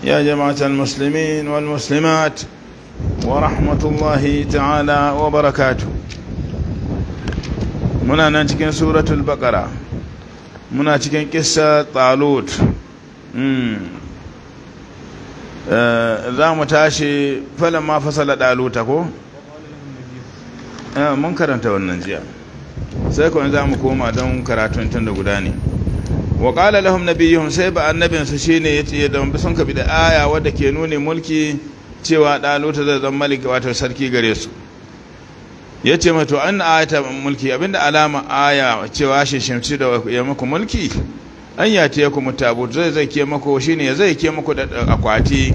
يا جماعة المسلمين والمسلمات ورحمة الله تعالى وبركاته muna nan cikin suratul baqara muna cikin kissa talut za mu tashi falon ma fasala daluta ko? mun karanta wannan jiya sai kawai za mu koma don karatun tun da guda ne wa ƙala lahum nabiyuhum sai ba annabinsu shi ne ya ce da sun kabi da aya wadda ke nuni mulki cewa daluta zai zama malik wato sarki gare su ya ce mato an ayata mulki abinda alama aya cewa shi shimci da ya muku mulki an ya ta yaku mutabut zai zai ke mako shine ya zai ke mako da akwati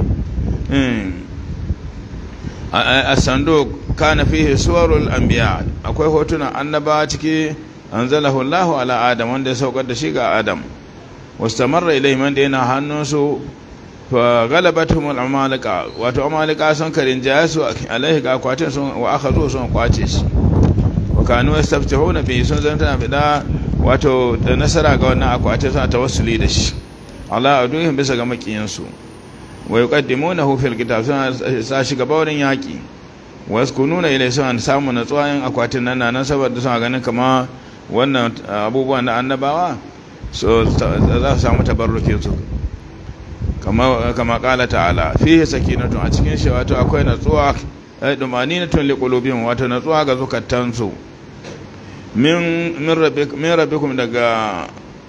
a sando kana fihi suwarul anbiya akwai hotunan annaba ciki anzalahu Allah ala Adam wanda ya saukar da shi ga Adam wastamarra ilayhi man da yana hannunsu fa galabatuhum al-amalika wato amalika sun karin jayasu alaihi ga akwatin sun wa akhadhu sun kwace shi wa kanu yastaftihuna bi sun zanta bida wato da nasara ga wannan akwatin suna tawassuli da shi ala aduhum bisa ga makiyansu wa yuqaddimunahu fil kitab suna sa shi gaba wurin yaki wa yaskununa ilai suna samu natsuwa yin akwatin nan nan saboda suna ganin kama wannan abubuwan da annabawa so za su samu tabarrukin su kama kama kala ta'ala fihi sakinatu a cikin shi wato akwai natsuwa ay dumaninatun liqulubihim wato natsuwa ga zukatansu min min rabbikum min rabbikum daga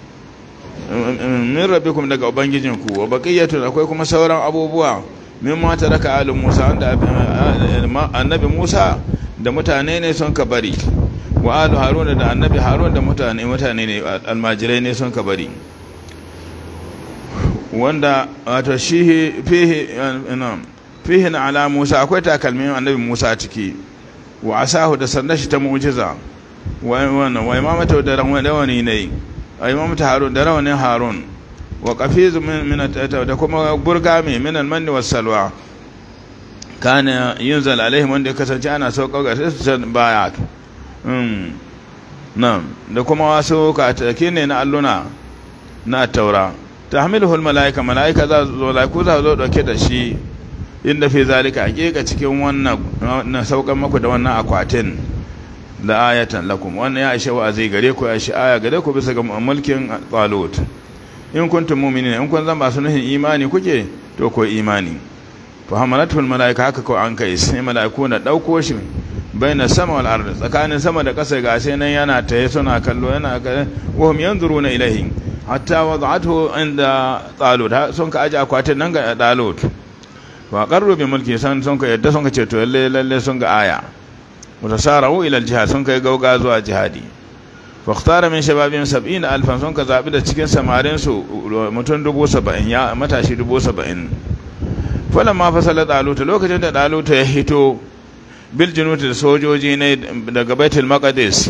min rabbikum daga ubangijinku wa baqiyatu akwai kuma sauran abubuwa min ma taraka alu Musa wanda annabi Musa da mutane ne sun ka bari wa alu Harun da annabi Harun da mutane mutane ne almajirai ne sun ka bari wanda wato shi fihi fihi na ala Musa akwai takalmin annabi Musa ciki wa asahu da sanda shi ta mu'jiza wa wannan wa imamata da rawani ne a imamata Harun da rawanin Harun wa qafiz min da kuma burgami min al-manni was salwa kana yunzal alaihim wanda ya kasance ana sauka ga su baya um nan da kuma wasu katake ne na alluna na taura tahmiluhu al-malaika malaika za zo laiku za zo dauke da shi inda fi zalika hakika cikin wannan na saukan maku da wannan akwatin da ayatan lakum wannan ya ishe wa'azi gare ku ya shi aya gare ku bisa ga mulkin talut in kuntum mu'minina in kun zan ba su nuhin imani kuke to ko imani fa hamalatul malaika haka ko an kai sai malaiku na dauko shi baina sama wal ard tsakanin sama da ƙasa ga sai nan yana taye suna kallo yana wa hum yanzuruna ilayhi hatta wada'athu inda talut sun ka aje akwatin nan ga talut wa qarru bi mulki san sun ka yadda sun ka ce to lalle lalle sun ga aya mutasarahu ila al jihad sun kai gauga zuwa jihadi fakhtara min shababin sab'in alfan sun ka zabi da cikin samarin su mutum dubu saba'in ya matashi dubu saba'in falan ma fasala daluta lokacin da daluta ya hito bil junuti da sojoji ne daga baitul maqdis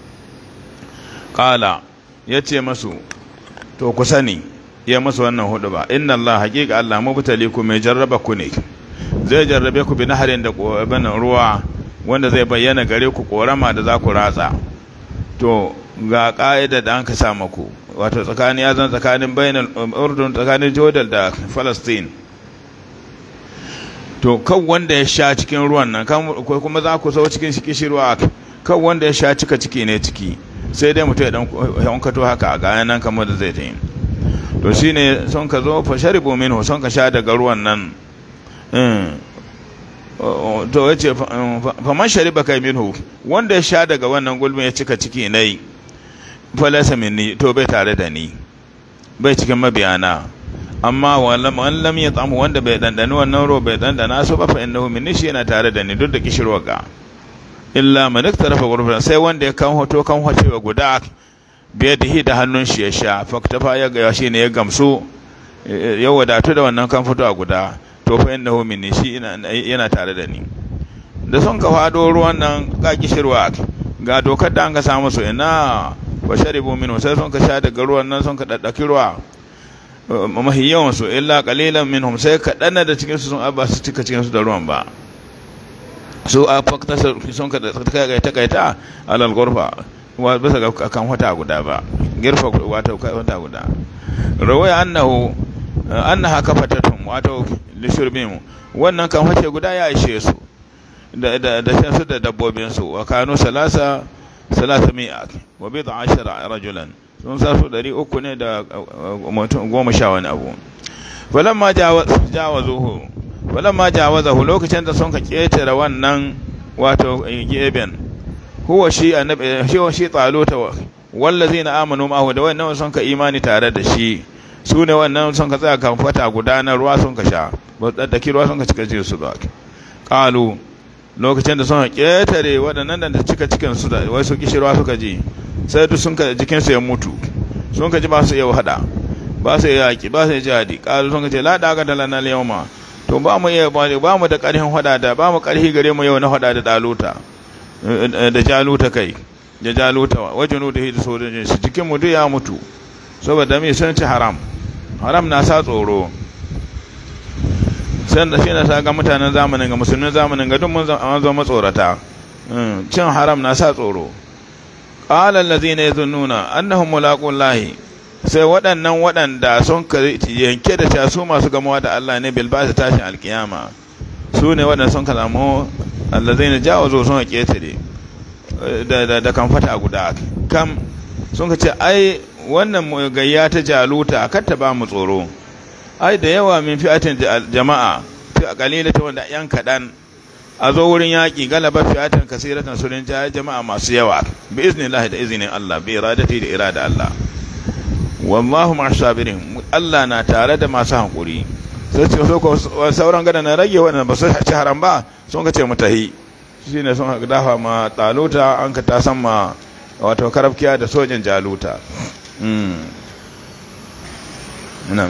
qala yace masu to ku sani ya masu wannan hudu ba inna allah haqiqa allah mubtaliku mai jarraba ku ne zai jarrabe ku bi naharin da ruwa wanda zai bayyana gare ku korama da za ku ratsa to ga ƙa'ida da an ka sa maku wato tsakanin ya zan tsakanin bayanan urdun tsakanin jordan da palestine to kan wanda ya sha cikin ruwan nan kuma za ku sau cikin kishirwa kan wanda ya sha cika ciki ne ciki sai dai mutum ya dan yankato haka a gayan nan kamar da zai ta yi to shine son ka zo fa sharibu minhu son ka sha daga ruwan nan to ya ce faman shariba kai minhu wanda ya sha daga wannan gulbin ya cika ciki na yi falasa minni to bai tare da ni bai cikin mabiyana amma wani lam ya tsamu wanda bai dandani wannan ruwa bai dandana su ba fa innahu minni shi yana tare da ni duk da kishirwa ga illa man iktarafa ghurfan sai wanda ya kan hoto kan hocewa guda bai da da hannun shi ya sha faktafa ya ga shi ne ya gamsu ya wadatu da wannan kan fito a guda to fa innahu minni shi yana tare da ni da sun ka fado ruwan nan ga kishirwa ga dokar da an ka samu su ina wa sharibu minhu sai sun ka sha daga ruwan nan sun ka daddaki ruwa mahi yawan su illa qalilan minhum sai ka dana da cikin su sun abba su cika cikin su da ruwan ba su a fakta sun ka kai ta kai ta alal gurfa wa bisa ga kan wata guda ba girfa wata wata guda rawaya annahu annaha kafatatun wato lishurbin wannan kan fashe guda ya ishe su da da da shan su da dabbobin su wa kanu salasa salasa mi'a wa bi ashara rajulan sun sa su ɗari uku ne da mutum goma sha wani abu falamma jawazuhu falamma jawazahu lokacin da sun ka ketare wannan wato geben huwa shi annabi shi wa shi taluta wallazina amanu ma'ahu da wannan sun ka imani tare da shi su ne wannan sun ka tsaya kan fata gudanar ruwa sun ka sha ba daddaki ruwa sun ka cika cikin su ba qalu lokacin da sun ka ketare waɗannan da cika cikin su da wai su kishi ruwa suka ji sai duk sun ka jikin su ya mutu sun ka ji ba su iya hada ba su iya yaki ba su iya jihadi qalu sun ka ce la daga da lana yawma to ba mu iya ba mu da ƙarfin hada da ba mu ƙarfi gare mu yau na hada da daluta da jaluta kai da jaluta wajen da hidu sojojin shi cikin mu duk ya mutu saboda me sun ci haram haram na sa tsoro sai da shi na sa ga mutanen zamanin ga musulmin zamanin ga duk mun zama matsorata cin haram na sa tsoro qala allazina yazunnuna annahum mulaqullahi sai waɗannan waɗanda sun yanke da ta su masu gamawa da Allah ne bil ba tashin alkiyama su ne waɗanda sun kalamu allazina jawazo sun ketare da da kan fata guda kam sun ka ce ai wannan gayya ta jaluta kar ta ba mu tsoro ai da yawa min fi'atin jama'a fi qalilata wanda yan kadan a zo wurin yaƙi galaba fi'atan kasiratan surin jama'a masu yawa bi iznillahi da izinin Allah bi iradati da irada Allah wallahu ma sabirin Allah na tare da masu hankuri sai ce so ko sauran gada na rage wannan ba su ci haram ba sun ka ce mu tahi shine sun dafa ma taluta an ka ta san ma wato karafkiya da sojin jaluta nan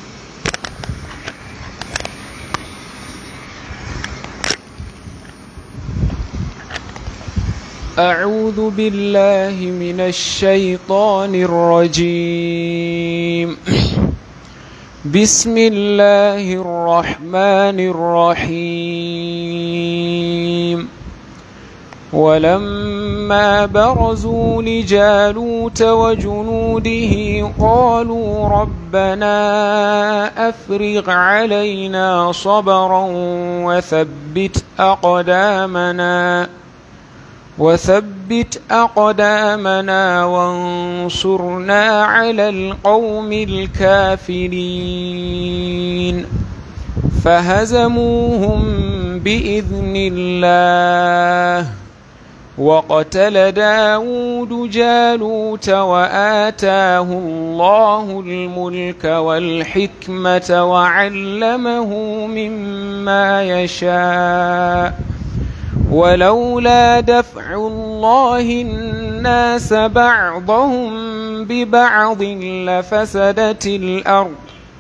أعوذ بالله من الشيطان الرجيم بسم الله الرحمن الرحيم ولما برزوا لجالوت وجنوده قالوا ربنا أفرغ علينا صبرا وثبت أقدامنا وثبت أقدامنا وانصرنا على القوم الكافرين فهزموهم بإذن الله وقتل داود جالوت وآتاه الله الملك والحكمة وعلمه مما يشاء ولولا دفع الله الناس بعضهم ببعض لفسدت الأرض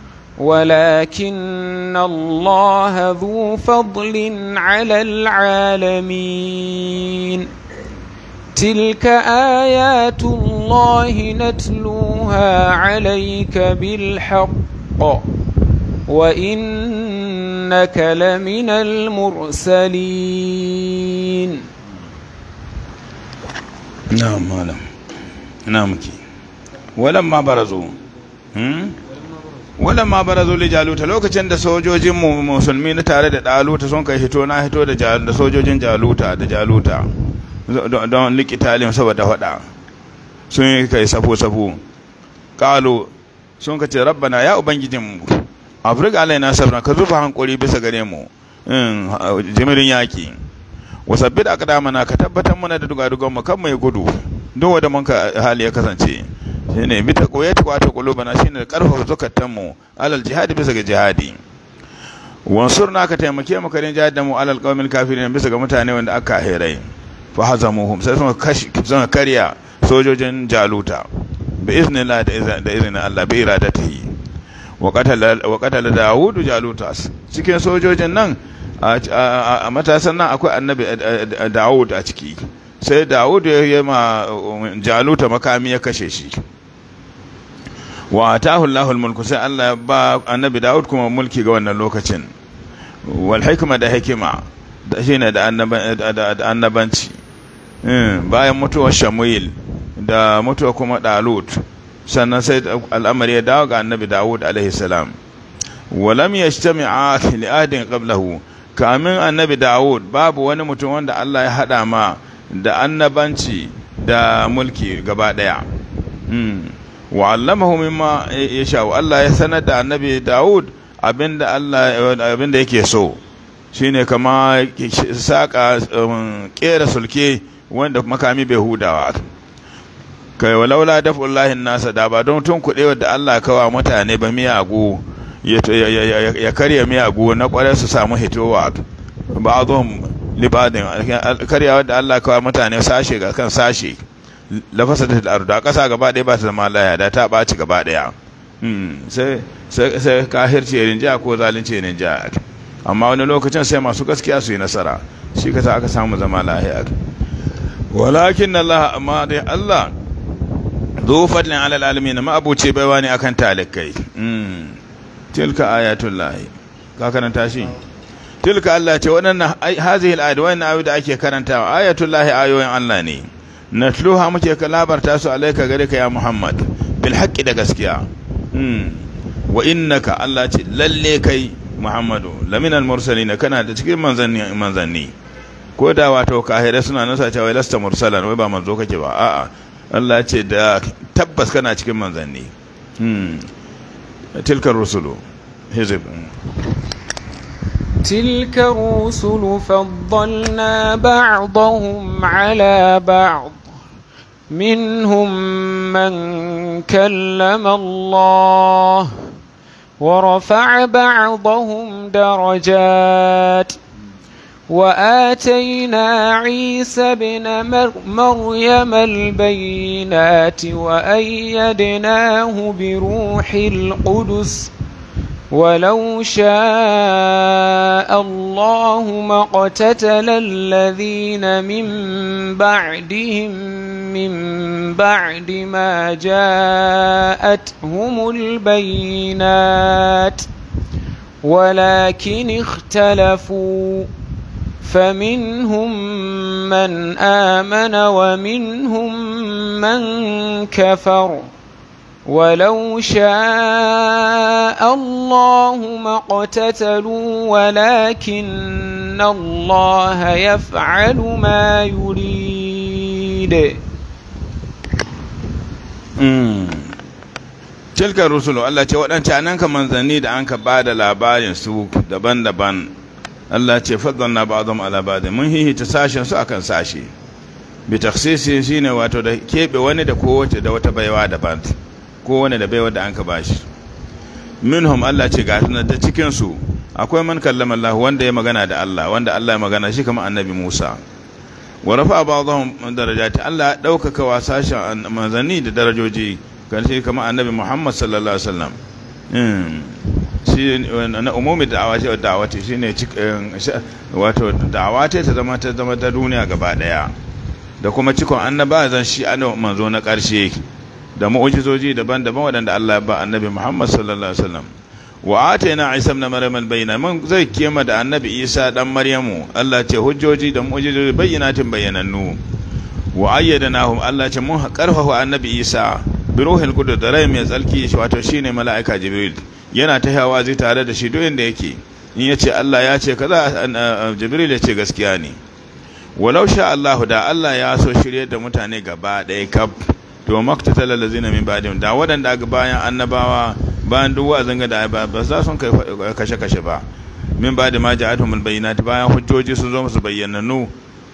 ولكن الله ذو فضل على العالمين تلك آيات الله نتلوها عليك بالحق وإنك لمن المرسلين نعم مالم نعم كي ولما برزوا ولما برزوا لجالوت lokacin da sojojin musulmi na tare da daluta sun kai hito na hito da da sojojin jaluta da jaluta don likitalin saboda hada sun yi kai safo safo qalu sun ka ce rabbana ya ubangijinmu afirka alaina sabra ka zuba hankuri bisa gare mu jimirin yaki wasabbit aqdamana ka tabbatar mana da dugadugan mu kan mai gudu duk wanda mun ka hali ya kasance shine bi ta koye ta kwata kulubana shine karfafa zakatan mu alal jihadi bisa ga jihadi wansurna ka taimake mu karin jihad da mu alal qawmil kafirin bisa ga mutane wanda aka hirai fa hazamuhum sai sun kashi sun karya sojojin jaluta bi iznillah da izinin Allah bi iradatihi wa qatala Dawud Jaluta cikin sojojin nan a matasan nan akwai annabi Dawud a ciki sai Dawud ya yi ma Jaluta makami ya kashe shi wa atahu Allahul mulku sai Allah ya ba annabi Dawud kuma mulki ga wannan lokacin wal hikma da hikima da shine da annabanci bayan mutuwar Shamuil da mutuwa kuma Dalut sannan sai al'amari ya dawo ga annabi Dawud alaihi salam walam yajtami'a li ahadin qablahu kamin annabi Dawud babu wani mutum wanda Allah ya hada ma da annabanci da mulki gaba daya wa allamahu mimma yasha Allah ya sanar da annabi Dawud abinda Allah abinda yake so shine kama saka kera sulke wanda makami bai hudawa kai walaula dafullahi nasa da ba don tun kuɗe da Allah kawa mutane ba miyagu ya karya miyagu na kwarai su samu hitowa ba a zuwan libadin karyawa da Allah kawa mutane sashe ga kan sashe lafasa da ardu a ƙasa gaba ɗaya ba ta zama laya da ta ɓaci gaba ɗaya sai kahirci ya rinja ko zalunci ya rinja amma wani lokacin sai masu gaskiya su yi nasara shi ka aka samu zama lahiya walakin Allah amma dai Allah zo fadlin alal alamin ma abuce baiwa ne akan talikai tilka ayatul lahi ka karanta shi tilka Allah ce waɗannan hazihi al-ayat wannan ayoyi da ake karantawa ayatul lahi ayoyin Allah ne natluha muke labarta su alaika gare ka ya Muhammad bil haqqi da gaskiya wa innaka Allah ce lalle kai Muhammadu laminal mursalin kana da cikin manzanni manzanni ko da wato kahire suna nasa cewa lasta mursalan wai ba manzo kake ba a'a Allah ce da tabbas kana cikin manzanni tilkar rusulu hizib تلك الرسل فضلنا بعضهم على بعض منهم من كلم الله ورفع بعضهم درجات وآتينا عيسى بن مريم البينات وأيدناه بروح القدس ولو شاء الله ما اقتتل الذين من بعدهم من بعد ما جاءتهم البينات ولكن اختلفوا فمنهم من آمن ومنهم من كفر ولو شاء الله ما اقتتلوا ولكن الله يفعل ما يريد tilka rusulu Allah ce waɗancan nan ka manzanni da an ka ba da labarin su daban-daban Allah ce faddalna ba'dhum ala ba'd mun hihita sashen su akan sashe bi takhsisi shine wato da kebe wani da kowace da wata baiwa daban kowane da baiwa da an ka bashi minhum Allah ce ga tunan da cikin su akwai man kallama Allah wanda ya magana da Allah wanda Allah ya magana shi kamar annabi Musa wa rafa ba'dhum darajati Allah ya daukaka wa sashen manzanni da darajoji kan shi kamar annabi Muhammad sallallahu alaihi wasallam shi na umumi da'awa ce da'awa ce shine wato da'awa ce ta zama ta zama ta duniya gaba daya da kuma cikon annaba zan shi annabi manzo na karshe da mu'ujizoji daban-daban waɗanda Allah ya ba annabi Muhammad sallallahu alaihi wasallam wa atayna Isa ibn Maryam al-bayyina mun zai kema da annabi Isa dan Maryamu Allah ce hujjoji da mu'ujizoji bayyinatin bayyanannu wa ayyadnahum Allah ce mun karfafa annabi Isa bi ruhil qudus da rai mai tsalki wato shine mala'ika Jibril yana ta hawa zai tare da shi duk inda yake in yace Allah ya ce kaza Jibril ya ce gaskiya ne walau sha Allah da Allah ya so shirye da mutane gaba ɗaya kaf to maktatala lazina min ba'dihim da wadanda ga bayan annabawa bayan duk wa'azin ga da ba za sun kai kashe kashe ba min ba'da ma ja'atuhum albayinat bayan hujjoji sun zo musu bayyananu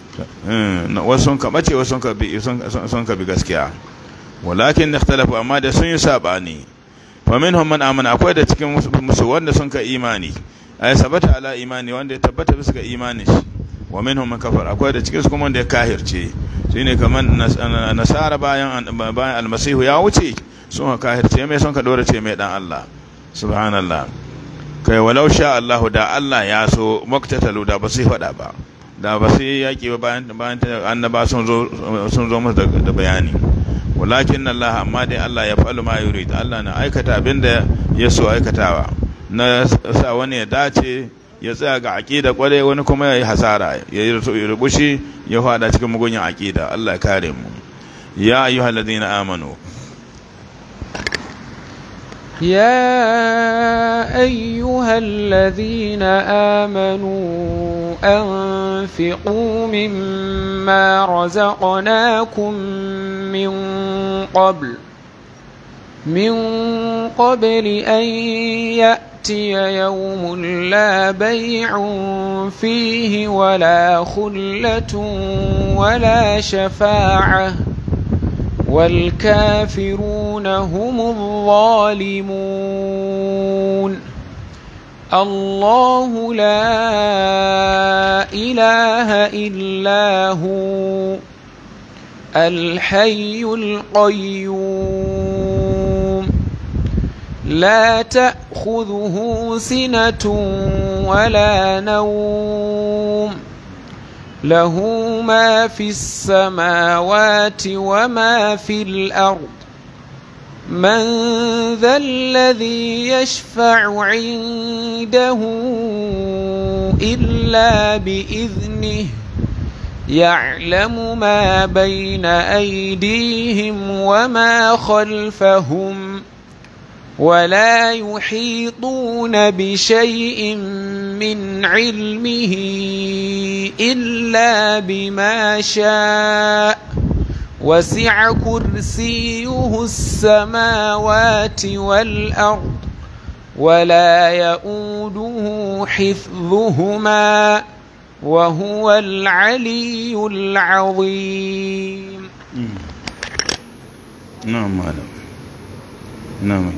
wasu sun ka bace wasu sun ka bi sun ka bi gaskiya walakin ikhtalafu amma da sun yi sabani fa minhum man amana akwai da cikin musu wanda sun ka imani ay sabata ala imani wanda ya tabbata bisa ga imani shi wa minhum man kafara akwai da cikin su kuma wanda ya kahirce shine kamar nasara bayan bayan almasihu ya wuce sun ka kahirce mai sun ka dora ce mai dan Allah subhanallah kai walau sha Allah da Allah ya so maktatalu da ba su faɗa ba da ba su yaki ba bayan bayan annaba sun zo sun zo musu da bayani walakin Allah amma dai Allah ya fa'alu ma yurid Allah na aikata abinda ya so aikatawa na sa wani ya dace ya tsaya ga aƙida ƙwarai wani kuma ya yi hasara ya yi rubushi ya fada cikin mugunyin aƙida Allah ya kare mu ya ayyuhal ladina amanu يا أيها الذين آمنوا أنفقوا مما رزقناكم من قبل من قبل أن يأتي يوم لا بيع فيه ولا خلة ولا شفاعة والكافرون هم الظالمون الله لا إله إلا هو الحي القيوم لا تأخذه سنة ولا نوم له ما في السماوات وما في الأرض من ذا الذي يشفع عنده إلا بإذنه يعلم ما بين أيديهم وما خلفهم ولا يحيطون بشيء من علمه إلا بما شاء وسع كرسيه السماوات والأرض ولا يؤوده حفظهما وهو العلي العظيم نعم مالك نعم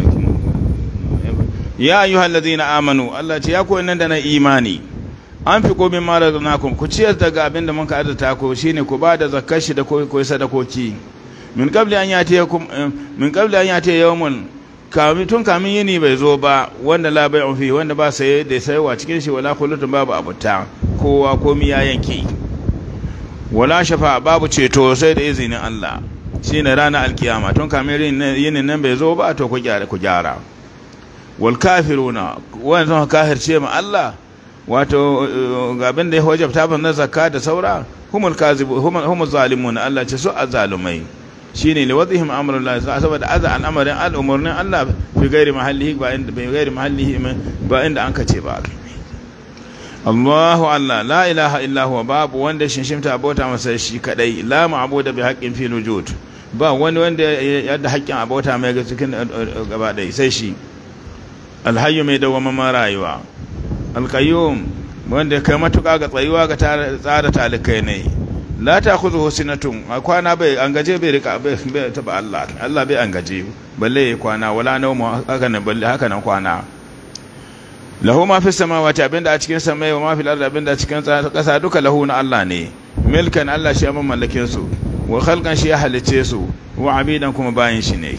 ya ayyuhal ladina amanu Allah ce ya koyi nan da na imani an fi komin mara zanakum ku ciyar daga abin da muka arzata ku shine ku ba da zakkar shi da koyi sadakoki min qabli an yati min qabli an yati yawmun kami tun kamin yini bai zo ba wanda la bai'u fi wanda ba saye da sayarwa cikin shi wala kullutun babu abuta kowa komi ya yanke wala shafa babu ceto sai da izinin Allah shine ranar alkiyama tun kamin yinin nan bai zo ba to ku gyara ku gyara wal kafiruna wanda sun kafirce ma Allah wato ga abin da ya wajabta ban na zakka da saura humul kazibu humul zalimun Allah ce su azalumai shine li wadhihim amrun la saboda aza al'amarin al'umurnin Allah fi gairi mahallihi ba inda bai gairi mahallihi ba inda an kace ba Allahu Allah la ilaha illa huwa babu wanda shinshimta abota masa shi kadai la ma'budu bi haqqin fi wujud ba wani wanda ya da haƙƙin abota mai ga cikin gaba ɗaya sai shi alhayyu mai dawwamman rayuwa alqayyum wanda kai matuƙa ga tsayuwa ga tsara talikai ne la ta khudhu sinatun a kwana bai an gaje bai rika bai taba Allah Allah bai an gaje balle ya kwana wala nawmu haka nan balle haka nan kwana lahu ma fi samawati abinda a cikin samai wa ma fil ardi abinda a cikin ƙasa duka lahu na Allah ne milkan Allah shi ya mallake su wa khalqan shi ya halice su wa abidan kuma bayin shi ne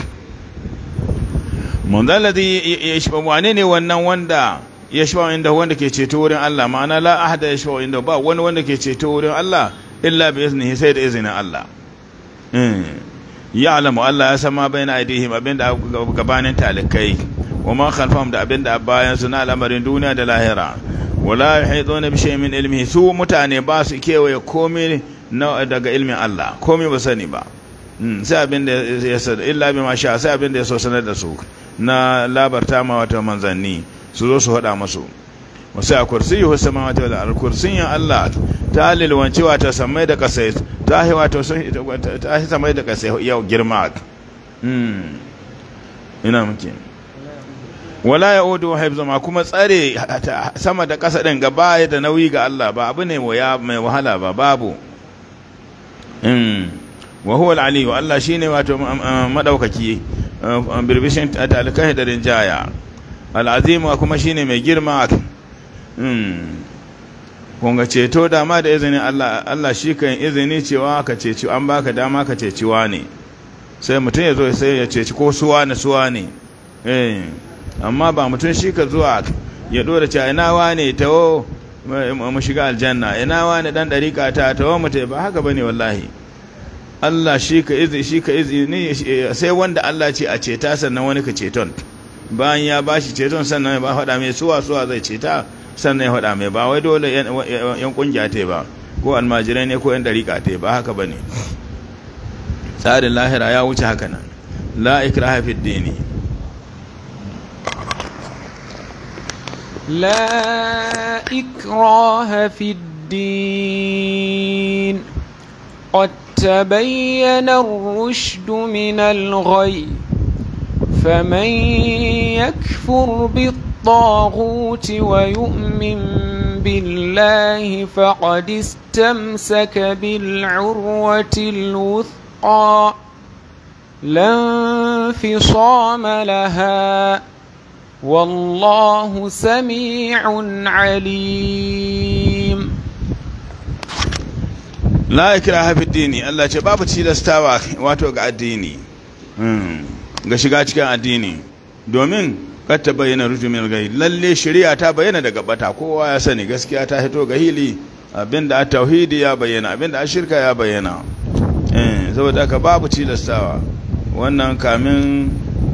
mun zalladhi yashfa wane ne wannan wanda yashfa inda wanda ke ceto wurin Allah ma'ana la ahada yashfa inda ba wani wanda ke ceto wurin Allah illa bi iznihi sai da izinin Allah ya'lamu Allah ya san ma bayna aidihim abinda gabanin talikai wa ma khalfahum da abinda bayan su na al'amarin duniya da lahira wala yuhiduna bi shay'in min ilmihi su mutane ba su kewaye komai daga ilmin Allah komai ba sani ba sai abinda ya san illa bi ma sha sai abinda ya so sanar da su na labarta ma wata manzanni su zo su faɗa masu wasu a kursiyi samawati wal ard kursiyin Allah ta lilwancewa ta samai da kasai ta hi wato sun ta hi samai da kasai yau girma ina muke wala yaudu hifzuma kuma tsare sama da kasa din gaba da nauyi ga Allah ba abu ne mai wahala ba babu wa huwa al-aliyu Allah shine wato madaukaki birbishin talikai da rinjaya al'azima kuma shine mai girma kunga ceto dama da izinin Allah Allah shi kan izini cewa ka ceci an baka dama ka ceci ne sai mutum ya zo sai ya ceci ko suwa na suwa ne eh amma ba mutum shi ka zuwa ya dora cewa ina wane tawo mu shiga aljanna ina wane dan dariƙa ta tawo mu ba haka bane wallahi Allah shi ka izini shi ka izini sai wanda Allah ce a ceta sannan wani ka ceton bayan ya bashi ceton sannan ya ba faɗa mai suwa suwa zai ceta sannan ya faɗa mai ba wai dole yan kungiya ta ba ko almajirai ne ko yan dariƙa ta ba haka ba ne tsarin lahira ya wuce haka nan la ikraha fi dini لا إكراه في الدين قد تبين الرشد من الغي فمن يكفر بالطاغوت ويؤمن بالله فقد استمسك بالعروة الوثقى لا انفصام لها والله سميع عليم la ikraha fi dini Allah ce babu tilastawa wato ga addini ga shiga cikin addini domin kar ta bayyana rujumin gai lalle shari'a ta bayyana daga bata kowa ya sani gaskiya ta hito ga hili abinda a tauhidi ya bayyana abinda a shirka ya bayyana eh saboda haka babu tilastawa wannan kamin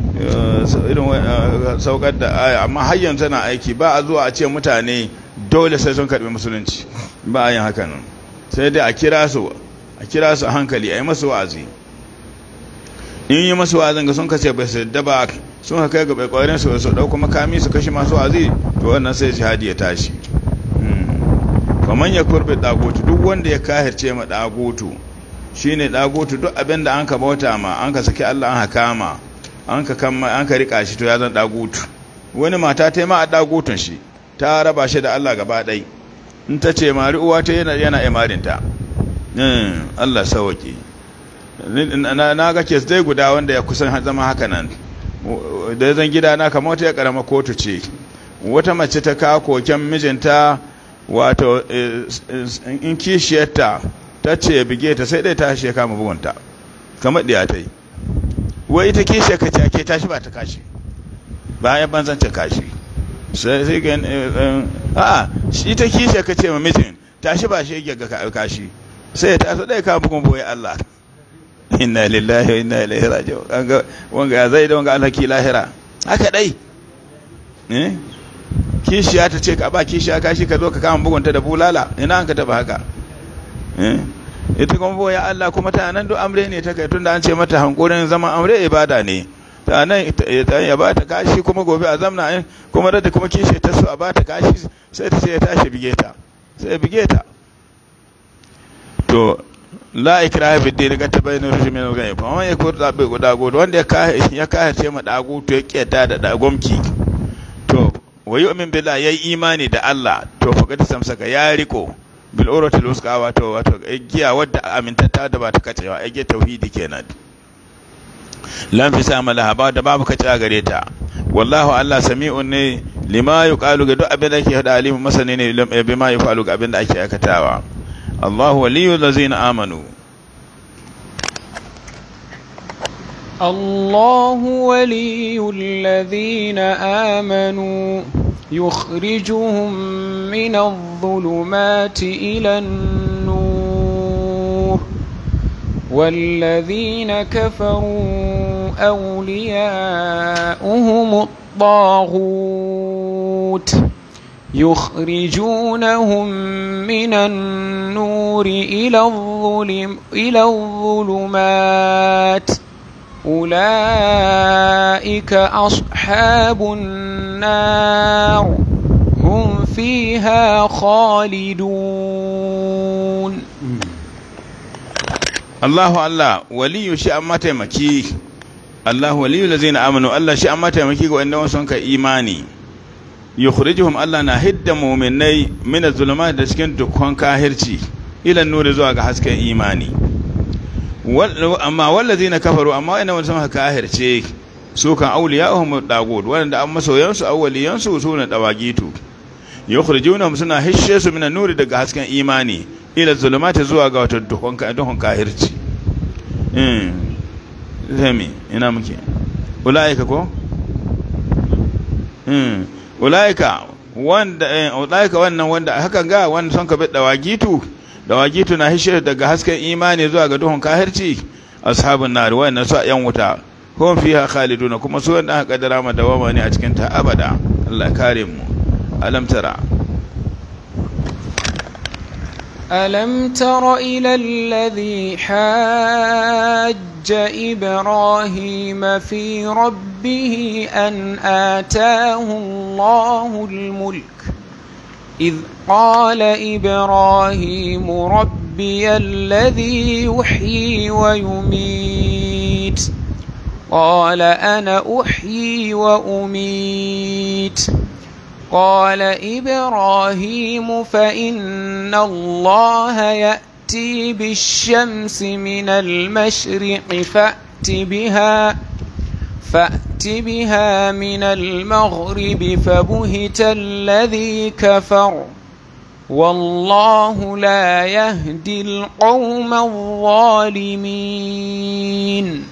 irin saukar da aya amma har yanzu tana aiki ba a zuwa a ce mutane dole sai sun karbi musulunci ba a yin haka nan sai dai a kira su a kira su a hankali a yi masu wa'azi in yi masu wa'azin ga sun kace bai su yadda ba sun haka kai ga bai kwarin su su dauko makami su kashe masu wa'azi to wannan sai jihadi ya tashi kamar ya kurbe dagotu duk wanda ya kahirce ma dagotu shine dagotu duk abin da an ka bauta ma an ka saki Allah an hakama an ka kama an ka rika shi to ya zan dagotu wani mata ta ma a dagotun shi ta raba shi da Allah gaba ɗaya in ta ce mari uwa ta yana yana imarinta Allah sauki na ga kes dai guda wanda ya kusan zama haka nan da zan gida na kamar wata ya karama kotu ce wata mace ta kawo koken mijinta wato in kishiyarta ta ce bige ta sai dai ta shi kama bugunta kamar ɗiya ta yi wai ita kishiyar ka ce tashi ba ta kashi bayan banzance kashi sai sai ga a'a shi ta kishe ka ce ma mijin tashi ba shi ga ka kashi sai ya taso dai ka bugun boye Allah inna lillahi wa inna ilaihi raji'un wanga wanga ya zai da wanga alhaki lahira haka dai eh kishiya ta ce ka ba kishiya kashi ka zo ka kama bugunta da bulala ina an ka taba haka eh ita kuma boye Allah kuma ta nan duk amre ne ta kai tunda an ce mata hankurin zaman amre ibada ne ta nan ya ba ta kashi kuma gobe a zamna kuma da kuma kishe ta so a ba ta kashi sai ta ce ya tashi bige ta sai ya bige ta to la ikraha fi din ga tabayyana rushd min al-ghayb amma ya kur da bai guda godo wanda ya kahe ya kahe ce ma dagu to ya kiyata da dagomki to wa yu'min billahi yayi imani da Allah to fa ga samsaka ya riko bil uratil wusqa wato wato giya wadda amintatta da ba ta kacewa ai tauhidi kenan lan fi sa malaha ba da babu kace a gare ta wallahu Allah sami'un ne lima yuqalu ga duk abin da ake hada alimu masani ne bima yuqalu ga abin da ake aikatawa Allahu waliyul ladzina amanu الله ولي الذين آمنوا يخرجهم من الظلمات إلى النور والذين كفروا أولياؤهم الطاغوت يخرجونهم من النور إلى الظلم إلى الظلمات أولئك أصحاب النار هم فيها خالدون Allahu Allah waliyu shi an mataimaki Allah waliyu lazina amanu Allah shi an mataimaki ga wanda sun ka imani yukhrijuhum Allah na hidda mu'minai min az-zulumat da cikin dukkan kahirci ila nuri zuwa ga hasken imani amma wallazina kafaru amma wanda sun ka kahirce su kan awliya'uhum dagud wanda an masoyansu awliyansu su ne dawagitu yukhrijunahum suna hishe su min nuri daga hasken imani ila zulumati zuwa ga wata duhun kahirci zami ina muke ula'ika ko? ula'ika wanda ula'ika wannan wanda hakan ga wanda son ka bi dawagitu dawagitu na hishe daga hasken imani zuwa ga duhun kahirci ashabun nar wannan su yan wuta hum fiha khaliduna kuma su wanda aka kaddara ma dawama ne a cikin ta abada Allah kare mu alam tara ألم تر إلى الذي حاج إبراهيم في ربه أن آتاه الله الملك إذ قال إبراهيم ربي الذي يحيي ويميت قال أنا أحيي وأميت قال إبراهيم فإن الله يأتي بالشمس من المشرق فأت بها فأت بها من المغرب فبهت الذي كفر والله لا يهدي القوم الظالمين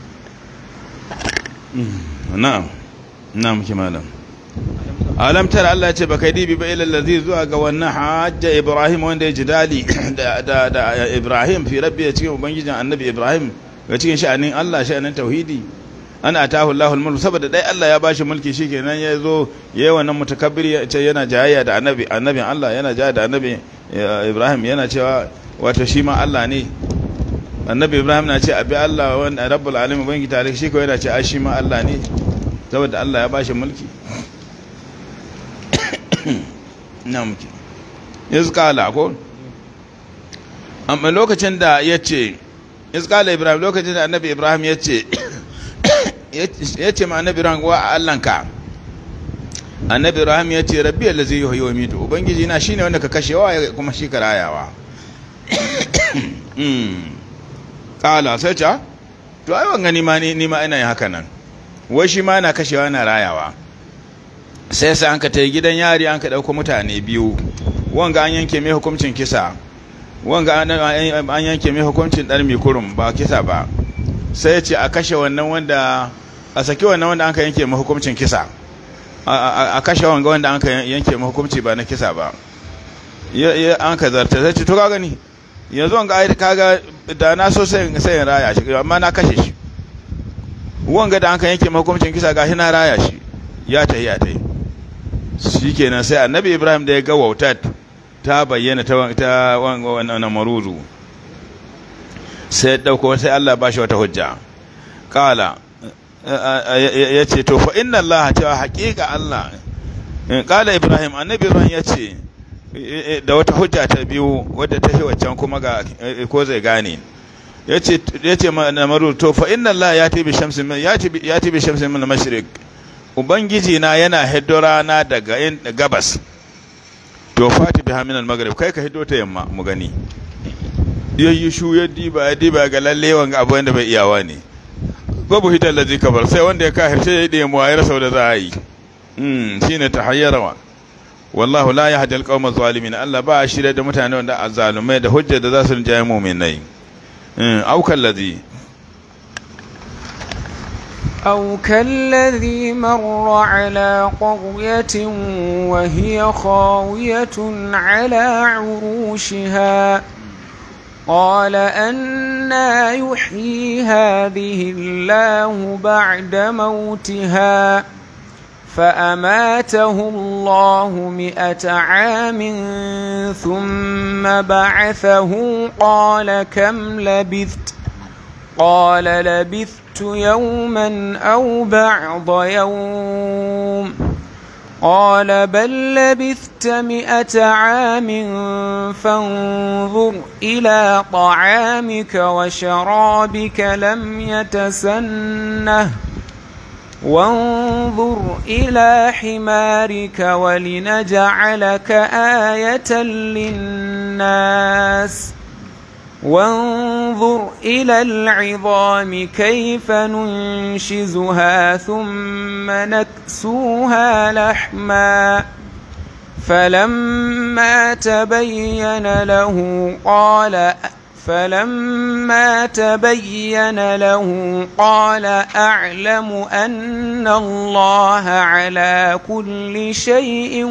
na'am na'am kimanin alam tara Allah ce baka dibi ba ila allazi zuwa ga wannan hajja Ibrahim wanda ya jidali da da da Ibrahim fi rabbi ya cikin ubangijin annabi Ibrahim ga cikin sha'anin Allah sha'anin tauhidi ana atahu Allahu al saboda dai Allah ya bashi mulki shikenan ya zo yayi wannan mutakabbir ya ce yana jayayya da annabi annabin Allah yana jayayya da annabi Ibrahim yana cewa wato shi ma Allah ne annabi Ibrahim na ce abi Allah wanda rabbul alamin bangi tare shi ko yana ce ai shi ma Allah ne saboda Allah ya bashi mulki na muke izkala ko amma lokacin da ya ce izkala ibrahim lokacin da annabi ibrahim ya ce ya ce ma annabi ibrahim wa allanka annabi ibrahim ya ce rabbi allazi yuhyi wa yumiitu ubangiji na shine wanda ka kashewa kuma shi ka rayawa kala sai ta to ai wanga ni ma ni ma ina yin haka nan wai shi ma na kashewa na rayawa sai sai an ka ta gidan yari an ka ɗauko mutane biyu wanga an yanke mai hukuncin kisa wanga an yanke mai hukuncin ɗan mai kurum ba kisa ba sai ce a kashe wannan wanda a saki wannan wanda an ka yanke mai hukuncin kisa a kashe wanga wanda an ka yanke mai hukunci ba na kisa ba an ka zarta sai ce to ka gani yanzu wanga ai kaga da na so sai sai raya shi amma na kashe shi wanga da an ka yanke mai hukuncin kisa gashi na raya shi ya tayi ya tayi shi kenan sai annabi ibrahim da ya ga wautat ta bayyana ta wannan maruzu sai dauko sai allah ba shi wata hujja kala ya ce to fa inna allah cewa haƙiƙa allah kala ibrahim annabi ibrahim ya ce da wata hujja ta biyu wadda ta fi waccan kuma ga ko zai gane ya ce na maruzu to fa inna allah ya tibi shamsin min mashrik ubangiji na yana hiddo rana daga gabas to fati biha min al-maghrib kai ka hiddo ta yamma mu gani yayi shu ya diba ya diba ga lalle wanga abu wanda bai iyawa ne babu hitar lazi kabar sai wanda ya kafirce ya yi mu ayar sau da za a yi mm shine tahayyarawa wallahu la yahdi al-qawma adh-dhalimin Allah ba shirye da mutane wanda azzalumai da hujja da za su rinjaye mu'minai mm aukan ladhi أو كالذي مر على قرية وهي خاوية على عروشها قال أنا يحيي هذه الله بعد موتها فأماته الله مئة عام ثم بعثه قال كم لبثت قال لبثت يوما أو بعض يوم قال بل لبثت مئة عام فانظر إلى طعامك وشرابك لم يتسنه وانظر إلى حمارك ولنجعلك آية للناس وانظر إلى العظام كيف ننشزها ثم نكسوها لحما فلما تبين له قال فلما تبين له قال أعلم أن الله على كل شيء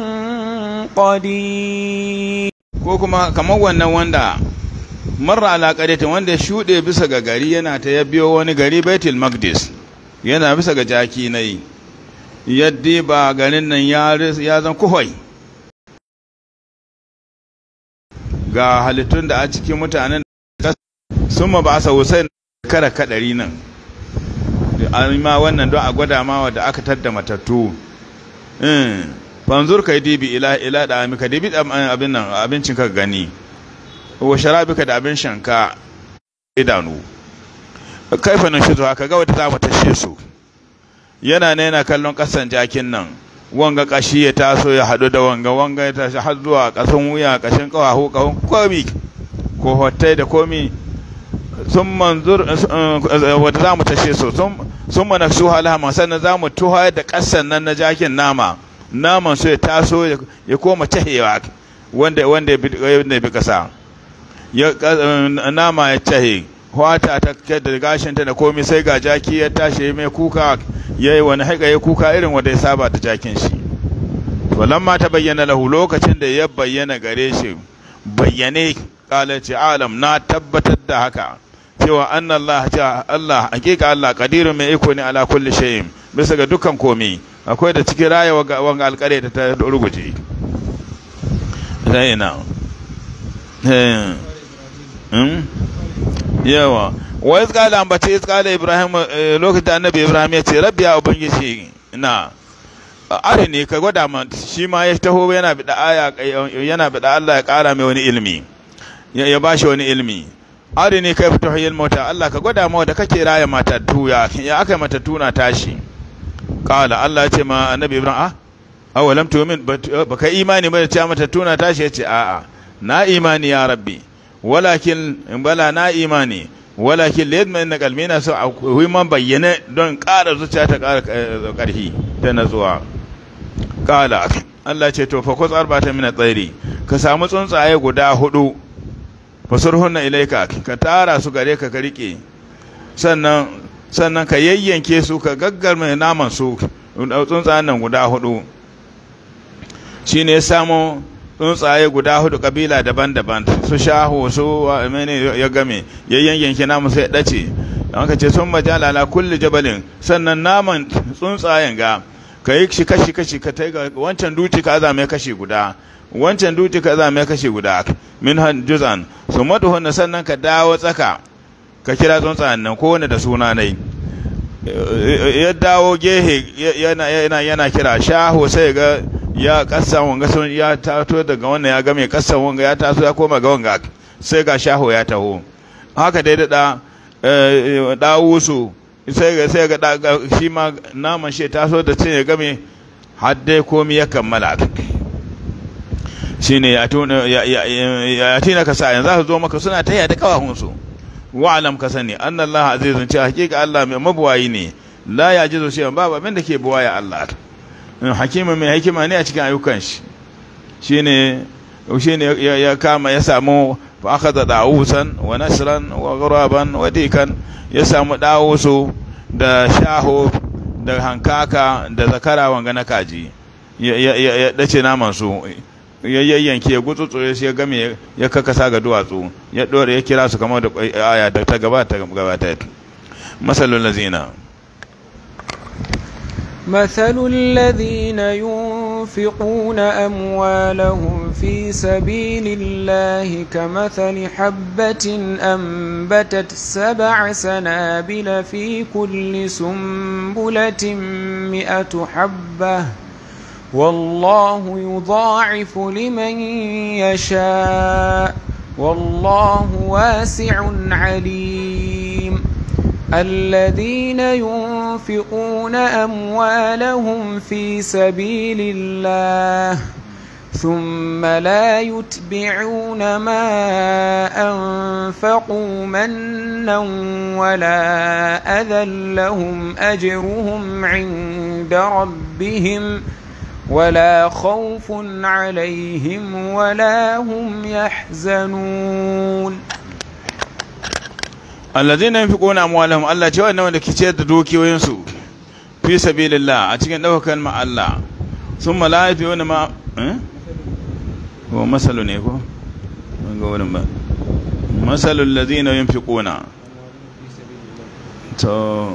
قدير ko kuma kamar wannan wanda marra ala qadatin wanda shuɗe bisa ga gari yana ta ya biyo wani gari Baitul Maqdis yana bisa ga jaki nayi yadda ba garin nan ya ya zan kuhoi ga halittun da a cikin mutanen sun ma ba sa Hussein kara kadari nan ma wannan don a gwada ma wadda aka tadda matattu fanzur kai dibi ila ila da amika dibi abin nan abincin ka gani wa sharabika da abin shanka idanu kaifa nan shi zuwa kaga wadda za mu tashe su yana ne yana kallon kasan jakin nan wanga kashi ya taso ya hadu da wanga wanga ya tashi har zuwa kasan wuya kashin kawahu kahun komi ko hotai da komi sun manzur wadda za mu tashe su sun mana su halama sannan za mu tuha da kasan nan na jakin nama naman su ya taso ya koma tahewa wanda wanda ya bi kasa nama ya tahe wata ta da gashinta da komai sai ga jaki ya tashi mai kuka ya yi wani haika ya kuka irin wanda ya saba da jakin shi to ta bayyana lahu lokacin da ya bayyana gare shi bayyane kala ce alam na tabbatar da haka cewa anna Allah ta Allah hakika Allah qadirun mai iko ne ala kulli shay'in bisa ga dukkan komai akwai da cikin raya wanga alƙare da ta ruguje zaina yawa wa iz qala ambace iz qala ibrahim lokacin da annabi ibrahim ya ce rabbi ya ubangiji na are ne ka gwada ma shi ma ya taho yana bida aya yana bida Allah ya kara mai wani ilmi ya bashi wani ilmi are ne kai fito hayyul mota Allah ka gwada ma da kake raya matattu ya ya aka matattu na tashi qala Allah ya ce ma annabi ibrahim ah awalam tu'min baka imani ba da cewa matattu na tashi ya ce a'a na imani ya rabbi walakin bala na imani walakin liyadma inna qalbi na so akwai man bayyana don ƙara zuciya ta ƙara ƙarfi ta natsuwa kala Allah ce to fa kus arbata min tsairi ka samu tsuntsaye guda hudu fasurhunna ilaika ka tara su gare ka ka rike sannan sannan ka yayyanke su ka gaggarme naman su tsuntsayen nan guda hudu shine ya samu tsuntsaye guda hudu kabila daban-daban su shaho su mene ya game ya yanyanke namu sai dace an ka ce sun majala ala kulli jabalin sannan naman tsuntsayen ga ka yi shi kashi kashi ka tai ga wancan duci ka zame kashi guda wancan duci ka zame kashi guda min han juzan su maduhun sannan ka dawo tsaka ka kira tsuntsayen nan kowane da suna nai ya dawo gehe yana yana kira shaho sai ga ya kasa wanga sun ya tato daga wannan ya game kasa wanga ya taso ya koma ga wanga sai ga shaho ya taho haka dai da dawusu sai ga sai ga shi ma naman shi taso da cin ya game har dai komi ya kammala shine ya tuna ya tina ka sa yanzu za su zo maka suna taya da kawahunsu wa'alam ka sani annallaha azizun ce hakika Allah mai mabuwayi ne la ya jizo shi babu abin da ke buwaya Allah hakima mai hikima ne a cikin ayyukan shi shine shine ya kama ya samu fa akhadha dawusan wa nasran wa ghuraban wa dikan ya samu dawusu da shaho da hankaka da zakara wanga na kaji ya dace naman su ya yayyanke ya gutsutsure shi ya game ya kakasa ga duwatsu ya dore ya kira su kamar da aya da ta gabata gabata masalul lazina مثل الذين ينفقون أموالهم في سبيل الله كمثل حبة أنبتت سبع سنابل في كل سنبلة مئة حبة والله يضاعف لمن يشاء والله واسع عليم الذين ينفقون أموالهم في سبيل الله ثم لا يتبعون ما أنفقوا منا ولا أذى لهم أجرهم عند ربهم ولا خوف عليهم ولا هم يحزنون allazina yunfiquna amwalahum Allah ce wannan wanda ke ciyar da dukiyoyinsu fi sabilillah a cikin daukar ma Allah summa la yafiyuna ma eh ko masalu ne ko ga wurin ba masalu allazina yunfiquna to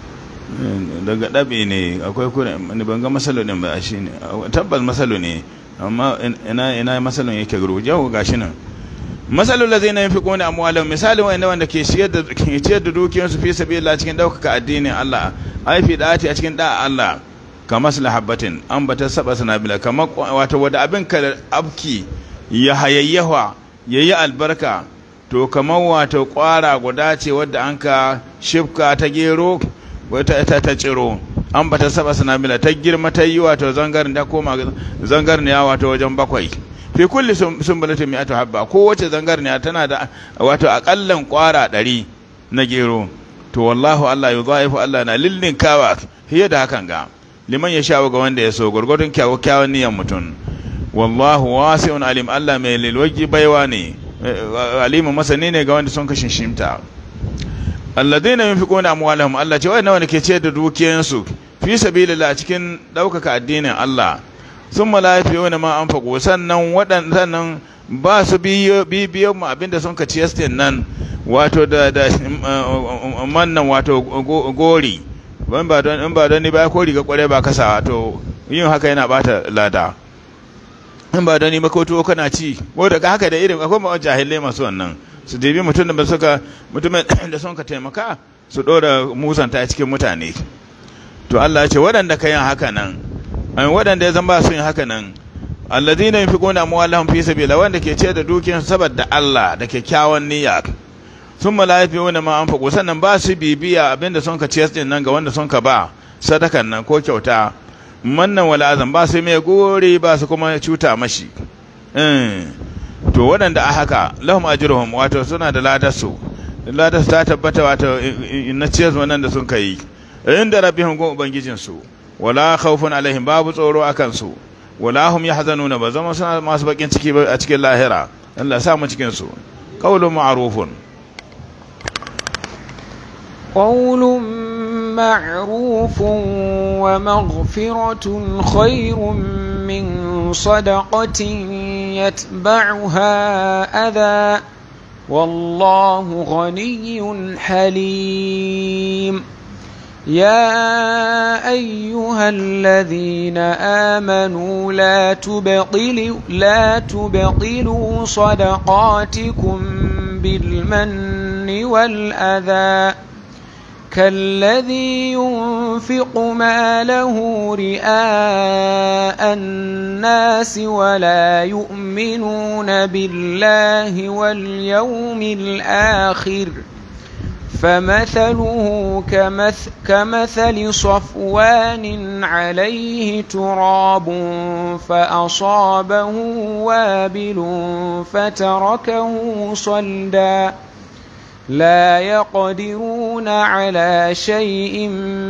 daga dabe ne akwai kuren ban ga masalu din ba shine tabbas masalu ne amma ina ina masalun yake guru yau gashi nan masalul ladzina yunfiquna amwalahum misalin wanda wanda ke ciyar da ke ciyar da dukiyarsu fi sabilillah cikin daukaka addinin Allah ai fi da'ati a cikin da'a Allah kamar habbatin an bata saba sanabila kamar wato wanda abin ka abki ya hayayyawa yayi albarka to kamar wato kwara guda ce wadda an ka shifka ta gero wata ta ta ciro an bata saba sanabila ta girma ta yi wato zangarin ta koma zangarin ya wato wajen bakwai fi kulli sumbulatin mi'atu habba kowace zangarniya tana da wato akallan kwara ɗari na gero to wallahu Allah yudhaifu Allah na lillin kawa hiya da hakan ga liman ya shawo ga wanda ya so gurgurdun kyawu kyawun niyan mutum wallahu wasi'un alim Allah mai lilwaji baiwa ne alimu masani ne ga wanda sun kashin shimta alladheena yunfiquna amwalahum Allah ce wai nawa ne ke ce da dukiyansu fi sabilillah cikin daukaka addinin Allah sun malafi wani ma an fago sannan waɗannan ba su bibiyan mu abinda sun ka ciyastin nan wato da da mannan wato gori in ba don in ba don ni ba ko riga kware ba kasa wato yin haka yana bata lada in ba don ni makoto kana ci ko daga haka da irin akwai ma jahilai masu wannan su dibi mutum da suka mutumin da sun ka taimaka su dora musanta cikin mutane to Allah ya ce waɗanda ka yin haka nan an waɗanda ya zama sun yi haka nan alladhina yunfiquna amwalahum fi sabila wanda ke ce da dukiyarsu saboda Allah da kyakkyawan niyya sun malafi wanda ma an fago sannan ba su bibiya abinda sun ka ciyar din nan ga wanda sun ka ba sadakan nan ko kyauta mannan wala azan ba su mai gori ba su kuma cuta mashi to waɗanda a haka lahum ajruhum wato suna da ladarsu ladarsu ta tabbata wato na ciyar wannan da sun kai inda rabbihum gun ubangijinsu wala khawfun alaihim babu tsoro akan su wala hum yahzanuna ba zama suna masu bakin ciki a cikin lahira Allah ya sa mu cikin su qaulun ma'rufun قول معروف ومغفرة خير من صدقة يتبعها أذى والله غني حليم يا أيها الذين آمنوا لا تبطلوا لا تبطلوا صدقاتكم بالمن والأذى كالذي ينفق ماله رئاء الناس ولا يؤمنون بالله واليوم الآخر فمثله كمثل, كمثل صفوان عليه تراب فأصابه وابل فتركه صلدا لا يقدرون على شيء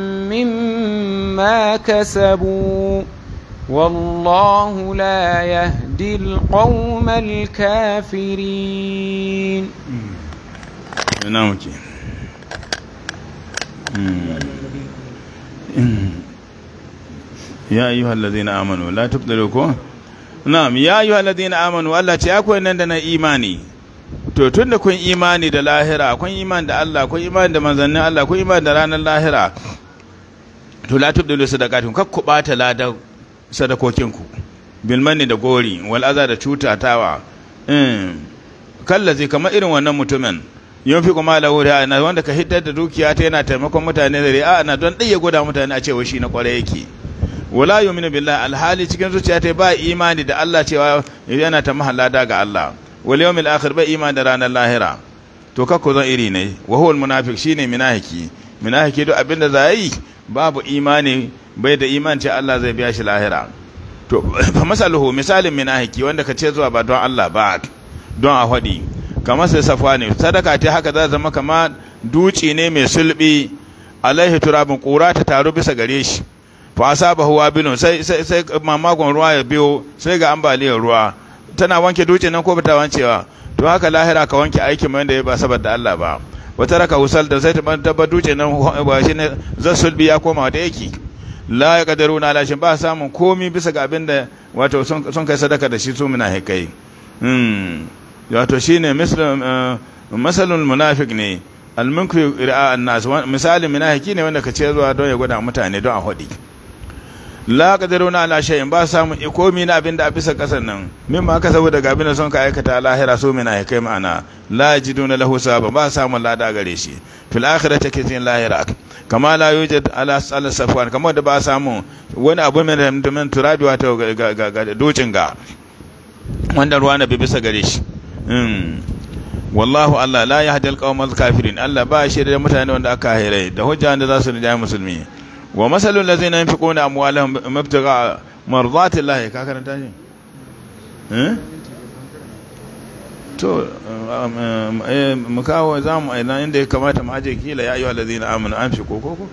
مما كسبوا والله لا يهدي القوم الكافرين نعم ya ayyuhal ladina amanu la tubdilu ko na'am ya ayyuhal ladina amanu Allah ce akwai nan da na imani to tunda kun imani da lahira kun imani da Allah kun imani da manzannin Allah kun imani da ranar lahira to la tubdilu sadaqatun kak ku bata ladan sadakokinku bil manni da gori wal aza da cutatawa um kallazi kamar irin wannan mutumin yin fi kuma lahu da ana wanda ka hiddar da dukiya ta yana taimakon mutane da ri'a na don ɗaya gwada mutane a cewa shi na kwarai yake wala yu'minu billahi alhali cikin zuciya ta ba imani da Allah cewa yana ta mahallada ga Allah wal yawmil akhir ba imani da ranar lahira to kakko zan iri ne wa huwa almunafiq shine munafiki munafiki duk abinda za yi babu imani bai da imani ce Allah zai biya shi lahira to fa masaluhu misalin munafiki wanda ka ce zuwa ba don Allah ba don a hadi kamar sai safa ne sadaka ta haka za zama kama duci ne mai sulbi alaihi turabin kura ta taru bisa gare shi fa asabahu wabilun sai sai sai mamagon ruwa ya biyo sai ga ambaliyar ruwa tana wanke duci nan ko bata wancewa to haka lahira ka wanke aiki mai da ya ba saboda Allah ba wata raka husal da sai ta tabba duci nan ba shi ne zan sulbi ya koma da yake la ya kadaru na lashin ba samun komi bisa ga abin da wato sun kai sadaka da shi su muna hikai wato shine masalul munafiq ne almunku ra'a annas misali munafiki ne wanda ka ce zuwa don ya gwada mutane don a hudi la qadiruna ala shay'in ba samu ikomi na abinda a bisa kasan nan mimma aka saboda ga abinda sun ka aikata lahira so mina ya kai ma'ana la yajiduna lahu sababa ba samu lada gare shi fil akhirati kitin lahira kama la yujad ala sal safwan kama da ba samu wani abu mai da min turabi wato ga docin ga wanda ruwa na bi bisa gare shi wallahu Allah la yahdi al kafirin Allah ba shi da mutane wanda aka hairai da hujja da za su rijaya musulmi wa masalul ladzina yunfiquna amwalahum mabtagha mardati Allah ka karanta shi eh to mu kawo za mu aina inda ya kamata mu aje kila ya ayyuhal ladzina amanu an fi koko ko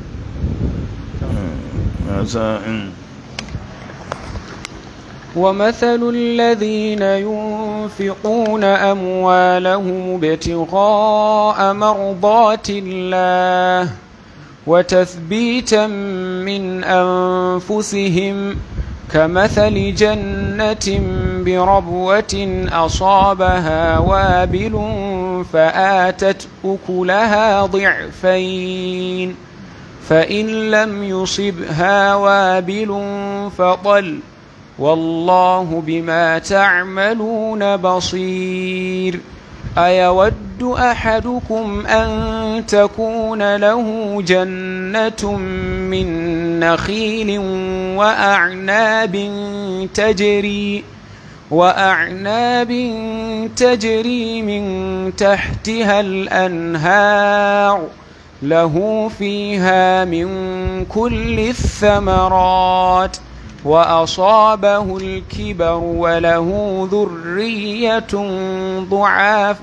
ومثل الذين ينفقون أموالهم ابتغاء مرضات الله وتثبيتا من أنفسهم كمثل جنة بربوة أصابها وابل فآتت أكلها ضعفين فإن لم يصبها وابل فطل والله بما تعملون بصير أيود أحدكم أن تكون له جنة من نخيل وأعناب تجري وأعناب تجري من تحتها الأنهار له فيها من كل الثمرات وأصابه الكبر وله ذرية ضعاف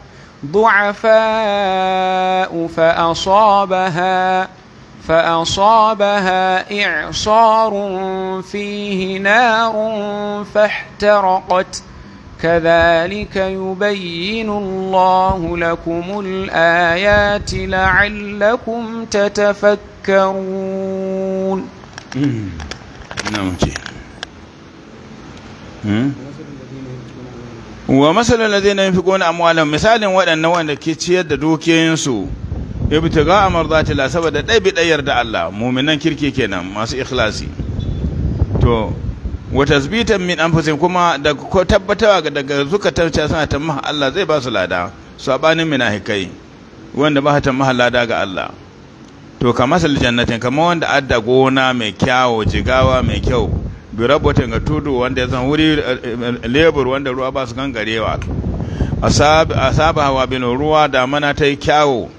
ضعفاء فأصابها فأصابها إعصار فيه نار فاحترقت كذلك يبين الله لكم الآيات لعلكم تتفكرون نعم wa masalin ladina yunfiquna amwalahum misalin waɗannan wanda ke ciyar da dukiyoyinsu ibtiga amrzati la saboda dai bi dayar da Allah mu'minan kirki kenan masu ikhlasi to wa tasbitan min anfusihim kuma da ko tabbatawa daga zukatan ta suna tamma Allah zai ba su lada sabanin munafikai wanda ba ta lada ga Allah to ka masal jannatin kamar wanda adda gona mai kyawo jigawa mai kyau bi rabotin ga tudu wanda ya zan wuri lebur wanda ruwa ba su gangarewa asaba hawa bin ruwa da mana ta yi kyawo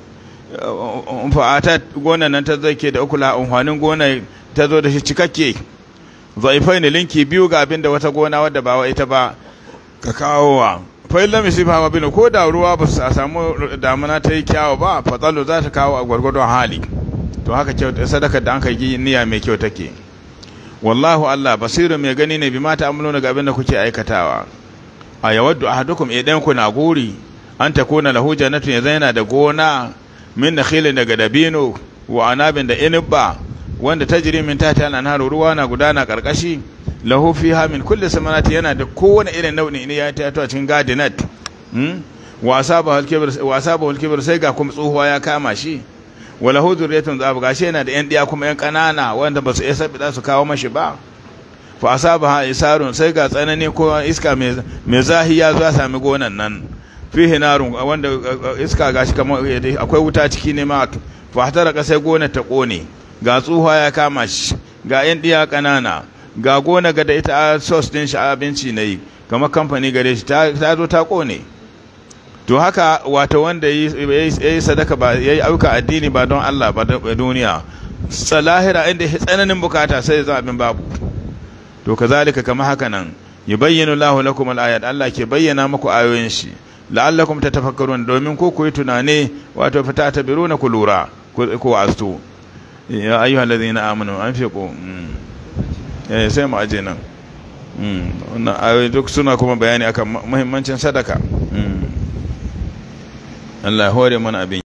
fa'ata gona nan ta zake da ukula amfanin gona ta zo da shi cikakke zaifai ne linki biyu ga abin da wata gona wadda ba wa ita ba ka kawo wa fa'in lam yusib hawa bin ko da ruwa ba su samu damana ta yi kyawo ba fatsalo za ta kawo a gwargwadon hali to haka kyau sadaka da an kai niyya mai kyau take wallahu Allah basiru mai gani ne bi mata amuluna ga abin da kuke aikatawa a yawaddu ahadukum idan ku na guri an takuna lahu jannatun yanzu yana da gona min nakhilin daga dabino wa anabin da inibba wanda tajri min tahta al-anharu ruwa na gudana karkashi lahu fiha min kulli samarati yana da kowane irin nau'i ne ya ta a cikin gardenet hmm? wa asaba al-kibr wa asaba al-kibr sai ga kuma tsohuwa ya kama shi wala hu zuriyatun zab gashi yana da yan diya kuma yan kanana wanda ba su isa bida su kawo mashi ba fa asaba isarun sai ga tsanani ko iska mai zahi ya zo ya sami gonan nan fihi narun wanda iska gashi kamar akwai wuta ciki ne ma fa hatara sai gona ta kone ga tsuha ya kama shi ga yan diya kanana ga gona ga da ita sos din shi abinci ne kamar kamfani gare shi ta zo ta kone to haka wato wanda ya yi sadaka ba ya yi auka addini ba don Allah ba duniya salahira inda tsananin bukata sai ya abin babu to kazalika kama haka nan yubayyinu Allahu lakum al-ayat Allah ke bayyana muku ayoyin shi la'allakum tatafakkarun domin ko ku yi tunane wato fata tabiruna ku lura ku astu ya ayyuhal ladina amanu anfiqu eh sai mu aje nan wannan ayoyi duk suna kuma bayani akan muhimmancin sadaka Allah ya hore mana abin